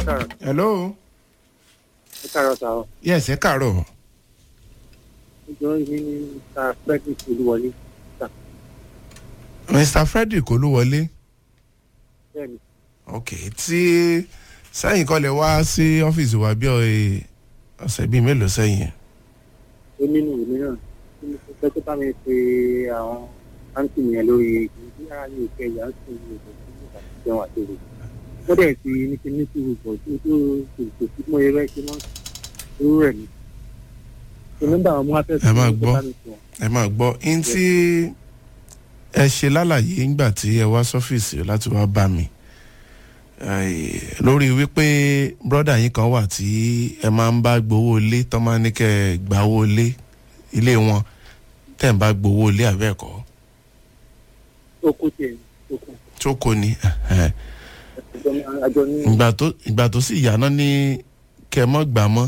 káàárọ̀ hello ẹ káàárọ̀ sá ọ yes ẹ káàárọ̀ ìjọ yìí ní mr frederick olúwọlé mr frederick olúwọlé bẹ́ẹ̀ni ok tí sẹ́yìn kọ́ lè wá sí ọ́fíìsì wa bí ọ- ọ̀sẹ̀ bíi mélòó sẹ́yìn ó nínú ìwé náà tí mo fẹ́ tó bá mi pe àwọn áńtì yẹn lórí ìgbìyànjú ara ní ìfẹ́ ìyá ń sìn ní ìgbà tí mo bá ti jẹun àti èrè wọ́n dẹ̀ ti ní kí ní sùúrù bọ̀ tí ó tó kò sí mọ́ eré ṣe mọ́ irú rẹ̀ ni. ṣe nígbà wọn mú afẹ́fẹ́ Ẹ máa gbọ́. ẹ máa gbọ́ in tí ẹ ṣe lálàyé ńgbà tí ẹ wá sọ́fíìsì láti wá bá mi Ai, lórí wípé brọ́dà yín kan wà tí ẹ máa ń bá gbowó ilé tó máa ń ní kẹ́ ẹ gbà owó ilé ilé wọn tẹ̀ ń bá gbowó ilé àbẹ́ẹ̀kọ́ ó kó tiẹ̀ ó kó tó kò ní ẹ̀hẹ̀. àjọ ní àjọ ní ìgbà tó ìgbà tó sì yá náà ní kẹ́ ẹ mọ́ gbà mọ́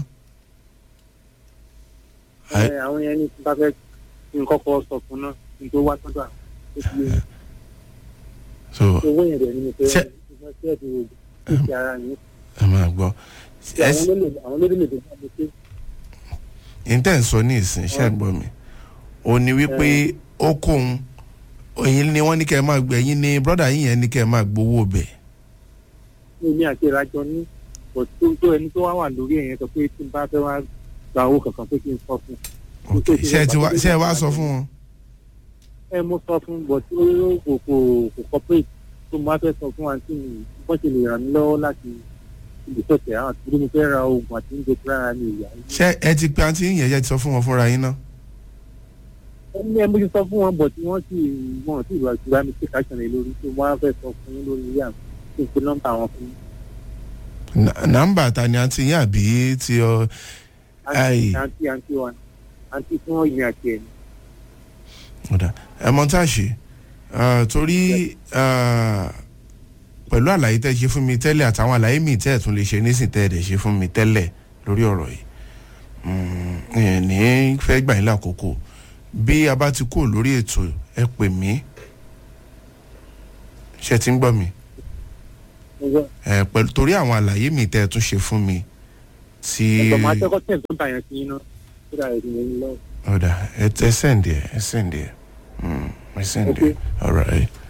Ai- ẹ, àwọn yẹn ní tí bá fẹ́ kí n kọ́kọ́ sọ fún náà kí n tó wá sọ́dọ̀ àwọn tó ti yé so owó yẹn dẹ̀ ni mo fẹ́ Ṣé- ìfẹ́ sí ẹ̀dùn òògùn ti ara yín ẹ máa gbọ́ ẹ àwọn olóòlù àwọn olóòlù lè bá mi pé ìtẹ́ ń sọ ní ìsìn iṣẹ́ gbọ́ mi ò ní wípé ó kóun ẹ̀yin ni wọ́n ní kẹ́ ẹ máa gbẹ ẹ̀yin ni brọ́dà yín yẹn ní kẹ́ ẹ máa gbowó bẹ̀ ní èmi àti ìrajọ ní bọ̀ tó tó ẹni tó wá wà lórí ẹ̀yẹn sọ pé tí n bá fẹ́ wá gba owó kankan pé kí n sọ fún ok ṣé ẹ ti wá ṣé ẹ wá sọ fún wọn. ẹ mo sọ fún bọ̀ tí ó kò kò kò corporate tó mo bá fẹ́ sọ fún àǹtí mi bọ́n ṣe lè ràn mí lọ́wọ́ láti ibi sọ̀tẹ̀ àwọn àti bí mo fẹ́ ra oògùn àti oúnjẹ tí rárá mi ìyá ṣé ẹ ti pe àǹtí yín yẹn yẹ ti sọ fún wọn fúnra yín náà. ẹni ẹ mo ti sọ fún wọn bọ̀ tí wọ́n sì wọ́n sì wà jùlọ mi take action lé lórí tó mo wá fẹ́ sọ fún yín lórí ilé àmì kí n pe nọ́mbà wọn fún yín. Nà- nàmbà ta ni àǹtí yín àbí ti ọ Ai. àǹtí àǹtí àǹtí wa àǹtí tí wọ́n yin àti ẹ̀ ní. ọ̀dà ẹ mọ tá a ṣe Ah, torí ah, pẹ̀lú àlàyé tẹ́ ṣe fún mi tẹ́lẹ̀ àtàwọn àlàyé mi tẹ́ ẹ̀ tún lè ṣe nísìn tẹ́ ẹ̀ dẹ̀ ṣe fún mi tẹ́lẹ̀ lórí ọ̀rọ̀ yìí Mm, ẹ̀ ní fẹ́ gbà yín lákòókò bí a bá ti kúrò lórí ètò ẹ pè mí ṣe ti ń gbọ́ mi mo gbọ́ ẹ pẹ̀lú torí àwọn àlàyé mi tẹ́ ẹ tún ṣe fún mi tí ẹ̀gbọ́n máa tẹ́kọ̀ tẹ̀ tó ń ta yẹn sí iná tó dà ẹ̀dùn yẹn lọ́wọ́. ọ̀dà ẹ ẹ sẹ́ǹdì ẹ ẹ sẹ́ǹdì ẹ Mm, ẹ sẹ́ǹdì ẹ Okay. all right.